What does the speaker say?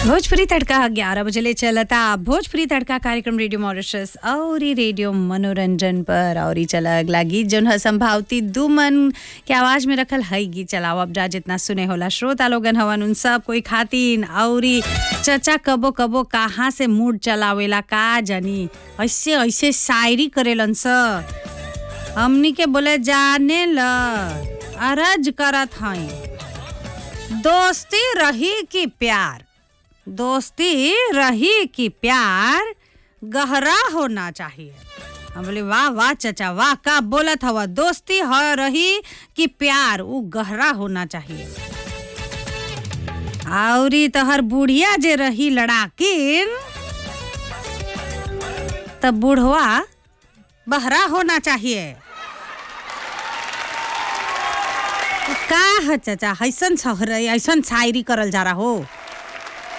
भोजपुरी तड़का ग्यारह बजे ले चलता भोजपुरी तड़का कार्यक्रम रेडियो मॉरिशस और ई रेडियो मनोरंजन पर और ई चला अगला गीत जौन है संभावती दुमन के आवाज में रखल हई गीत चलाओ अब जा जितना सुने होला श्रोता लोगन हवन उन सब कोई खातिन और ई चचा कबो कबो कहाँ से मूड चलावेला का जानी ऐसे ऐसे शायरी करेलन स हमनी के बोले जाने ल अरज करत हई दोस्ती रही कि प्यार दोस्ती रही कि प्यार गहरा होना चाहिए हम बोले वाह वाह चचा वाह का बोलत हवा दोस्ती ह रही कि प्यार वो गहरा होना चाहिए औरी तहर बुढ़िया जे रही लड़ाकिन तब बुढ़वा बहरा होना चाहिए का है चचा ऐसन शहर ऐसन शायरी करल जा रहा हो